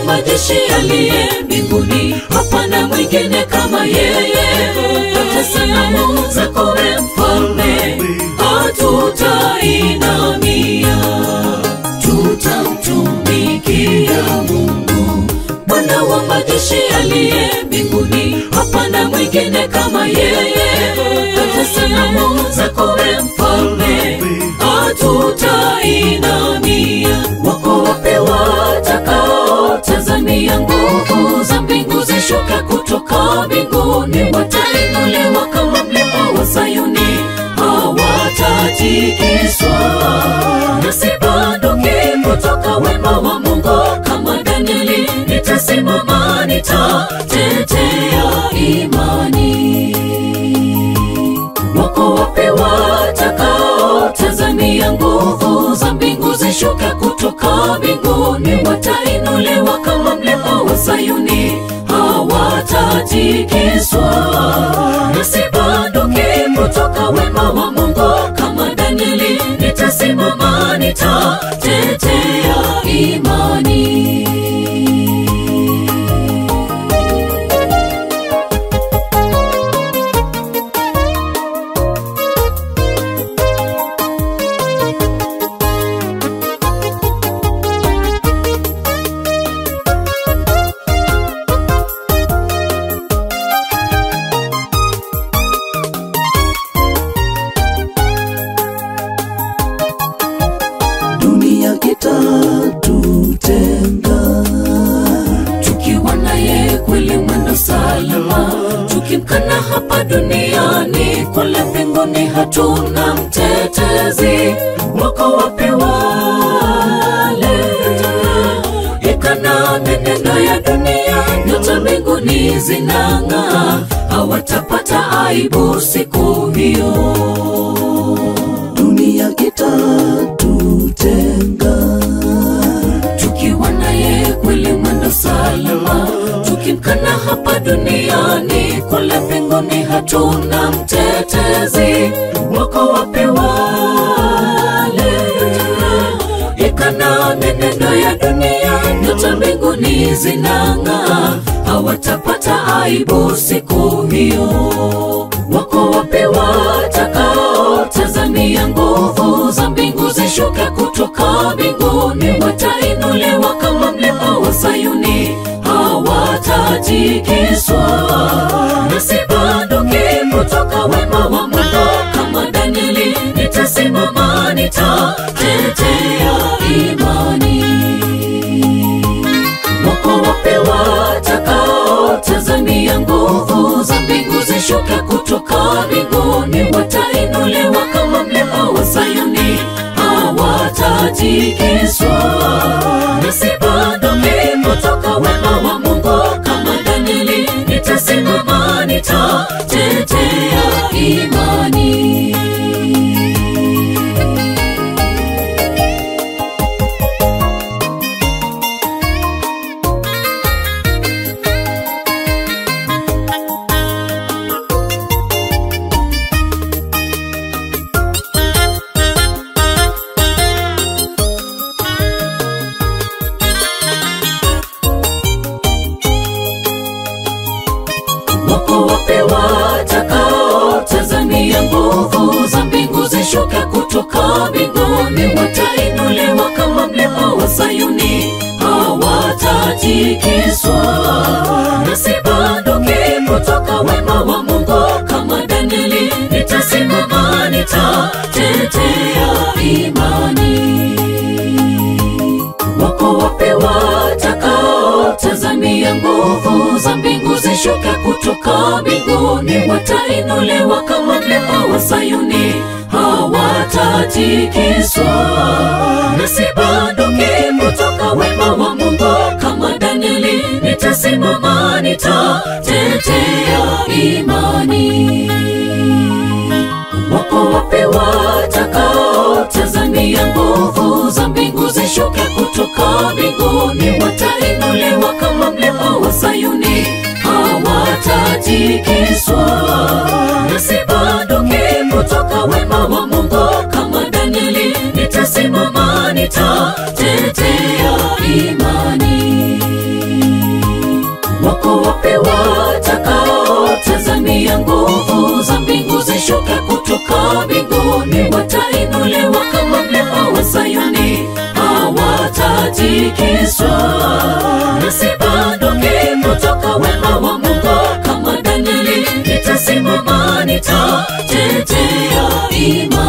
majeshi aliye mbinguni, hapana mwingine kama yeye. Hata sanamu zako we mfalme, hatutainamia, tutamtumikia Mungu. Bwana wa majeshi aliye mbinguni, hapana mwingine kama yeye. Hata sanamu zako we mfalme, hatutainamia. Wako wapi watakaotazamia nguvu za mbingu zishuka kutoka mbinguni? Watainuliwa kama mlima wa Sayuni, hawatatikiswa. Nasibanduki kutoka wema wa Mungu, kama Danieli nitasimama, nitatetea imani. Wako wapi watakaotazamia nguvu za mbingu zishuka kutoka mbinguni? Watainuliwa kama mlima wa Sayuni, hawatatikiswa. Nasibanduki kutoka wema wa Mungu, kama Danieli nitasimama, nitatetea imani. dunia itatutenga tukiwa naye kweli mwendo salama, tukimkana hapa duniani, kule mbinguni hatuna mtetezi. Wako wapi wale ikana menendo ya dunia, nyota mbinguni zinang'aa, hawatapata aibu siku hiyo. dunia itatutenga tukiwa naye kweli mwendo salama, tukimkana hapa duniani, kule mbinguni hatuna mtetezi. Wako wapi wale ikana menendo ya dunia, nyota mbinguni zinang'aa, hawatapata aibu siku hiyo. Wako wapi watakaotazamia nguvu za mbingu zishuke kutoka mbinguni? Watainuliwa kama mlima wa Sayuni, hawatatikiswa. Nasibanduki kutoka wema wa Mungu, kama Danieli nitasimama, nitatetea imani. Wako wapi watakaotazamia nguvu za mbingu zishuke kutoka mbinguni? Watainuliwa kama mlima wa Sayuni, hawatatikiswa. Nasibanduki kutoka wema wa Mungu, kama Danieli nitasimama, nitatetea imani. Wako wapi watakaotazamia nguvu za mbingu zishuke kutoka mbinguni? Watainuliwa kama mlima wa Sayuni, hawatatikiswa. Nasibanduki kutoka wema wa Mungu, kama Danieli nitasimama, nitatetea imani. Wako wapi watakaotazamia nguvu za mbingu zishuke kutoka mbinguni? Watainuliwa kama mlima wa Sayuni, hawatatikiswa. Nasibanduki kutoka wema wa Mungu, kama Danieli nitasimama, nitatetea imani. Wako wapi watakaotazamia nguvu za mbingu zishuke kutoka mbinguni? Watainuliwa kama mlima wa Sayuni, hawatatikiswa. Nasibanduki kutoka wema wa Mungu, kama Danieli nitasimama, nitatetea imani. wapi watakaotazamia nguvu za mbingu zishuke kutoka mbinguni watainuliwa kama mlima wa sayuni hawatatikiswa nasi bado kutoka wema wa mungu kama danieli nitasimama nitatetea imani